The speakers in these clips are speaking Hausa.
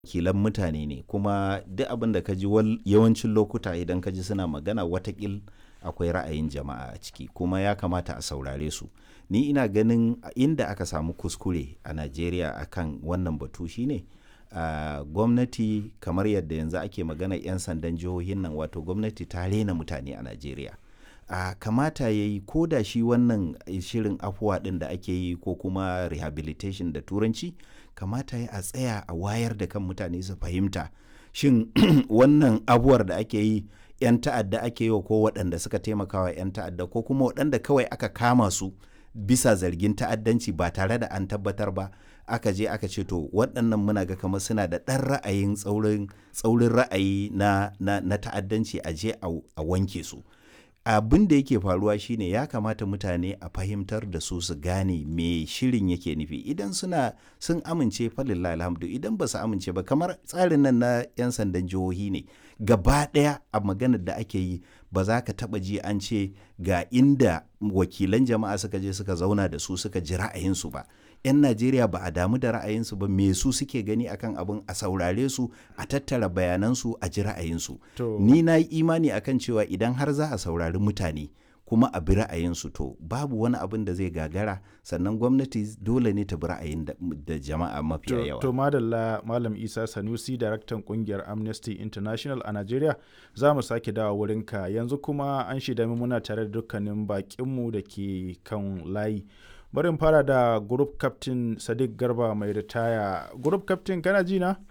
wakilan mutane ne kuma duk abin da ka ji yawancin lokuta idan ka ji suna magana watakil akwai ra'ayin jama'a a ciki kuma ya kamata a saurare su ni ina ganin inda aka samu kuskure a najeriya akan wannan batu shine uh, gwamnati kamar yadda yanzu ake magana 'yan sandan jihohin nan wato gwamnati ta rena mutane a najeriya uh, kamata ya yi ko da shi wannan shirin afuwa ɗin da ake yi ko kuma rehabilitation da turanci kamata ya a tsaya a wayar da kan mutane su fahimta shin wannan abuwar da ake yi 'yan ta'adda ake yi ko waɗanda suka taimakawa 'yan ta'adda ko kuma waɗanda kawai aka kama su bisa zargin ta'addanci ba tare da an tabbatar ba aka je aka ce to waɗannan muna ga kamar suna da ɗan ra'ayin tsaurin ra'ayi na, na, na ta'addanci a je a wanke su abin da yake faruwa shine ya kamata mutane a fahimtar da su su gane me shirin yake nufi idan suna sun amince falillah alhamdu idan ba su amince ba kamar tsarin nan na 'yan sandan jihohi ne gaba ɗaya a maganar da ake yi ba za ka taɓa ji an ce ga inda wakilan jama'a suka je suka zauna da su suka ji ra'ayinsu ba 'yan najeriya ba a damu da ra'ayinsu ba me su suke gani akan abin a saurare su a tattara bayanansu a ji ra'ayinsu ni na yi imani akan cewa idan har za a saurari mutane kuma a bi ra'ayinsu to babu wani abin da zai gagara sannan gwamnati dole ne ta bi ra'ayin da jama'a mafiya yawa to madalla malam isa sanusi daraktan kungiyar amnesty international a najeriya za mu sake dawa wurinka yanzu kuma an shida muna tare da dukkanin bakinmu da ke kan layi barin fara da group captain sadiq garba mai ritaya group captain kana ji na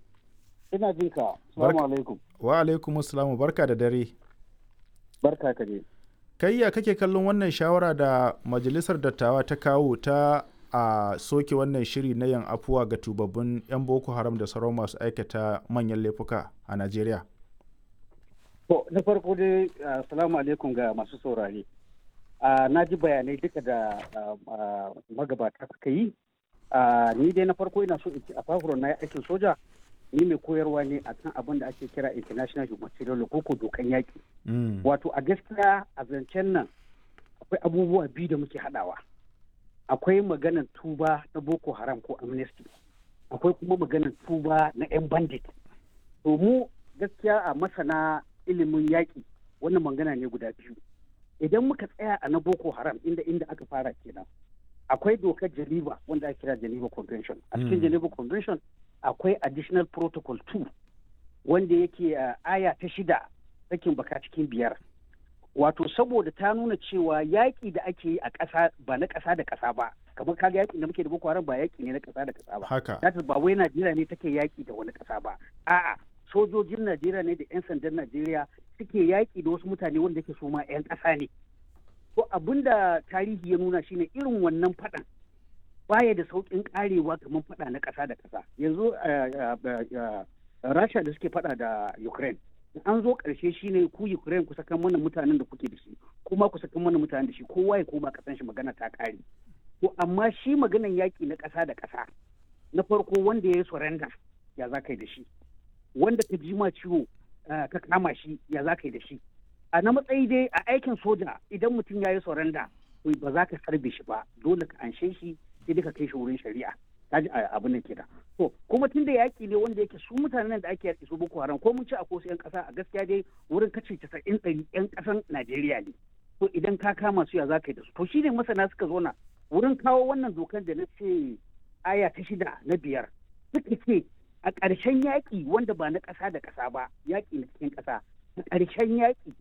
ina jin ka assalamu alaikum wa alaikum assalamu barka da dare barka ka je kai ya kake kallon wannan shawara da majalisar dattawa ta kawo ta a soke wannan shiri na yan afuwa ga tubabbin 'yan boko haram da sauran masu aikata manyan laifuka a najeriya to na farko dai assalamu alaikum ga masu saurare na ji bayanai duka da magabata suka yi ni dai na farko ina so in ci a fafuron na aikin soja ni mai koyarwa ne a kan abin da ake kira international humanitarian law ko dokan yaƙi wato a gaskiya a zancen nan akwai abubuwa biyu da muke haɗawa akwai maganar tuba na boko haram ko amnesty akwai kuma maganar tuba na 'yan bandit to mu gaskiya a masana ilimin yaƙi wannan magana ne guda biyu idan muka tsaya a na boko haram inda inda aka fara kenan akwai dokar geneva wanda ake kira geneva convention a cikin geneva convention akwai additional protocol 2 wanda yake aya ta shida sakin baka cikin biyar wato saboda ta nuna cewa yaƙi da ake yi a ƙasa ba na ƙasa da ƙasa ba kamar kaga yaƙi da muke da boko haram ba yaƙi ne na ƙasa da ƙasa ba haka ba wai najeriya ne take yaƙi da wani ƙasa ba a'a sojojin najeriya ne da 'yan sandan najeriya suke yaƙi da wasu mutane wanda yake su ma 'yan ƙasa ne to abin da tarihi ya nuna shine irin wannan faɗan baya da sauƙin ƙarewa kamar faɗa na ƙasa da ƙasa yanzu rasha da suke faɗa da ukraine an zo ƙarshe shine ku ukraine ku saka mana mutanen da kuke da shi kuma ku saka mana mutanen da shi kowa ya koma ƙasan shi magana ta ƙare to amma shi maganan yaƙi na ƙasa da ƙasa na farko wanda ya yi surrender ya za ka yi da shi wanda ka ji ma ciwo ka kama shi ya za ka yi da shi a na matsayi dai a aikin soja idan mutum ya yi soranda ba za ka sarbe shi ba dole ka anshe shi sai dai ka kai shi wurin shari'a ta ji abin nan kenan to kuma tun da yaƙi ne wanda yake su mutanen da ake yaƙi su boko haram ko mun ci a ko yan ƙasa a gaskiya dai wurin kace casa'in ɗari yan ƙasan najeriya ne to idan ka kama su ya za ka yi da su to shine masana suka zo na wurin kawo wannan dokar da na ce aya ta shida na biyar suka ce a ƙarshen yaƙi wanda ba na ƙasa da ƙasa ba yaƙi na cikin ƙasa a ƙarshen yaƙi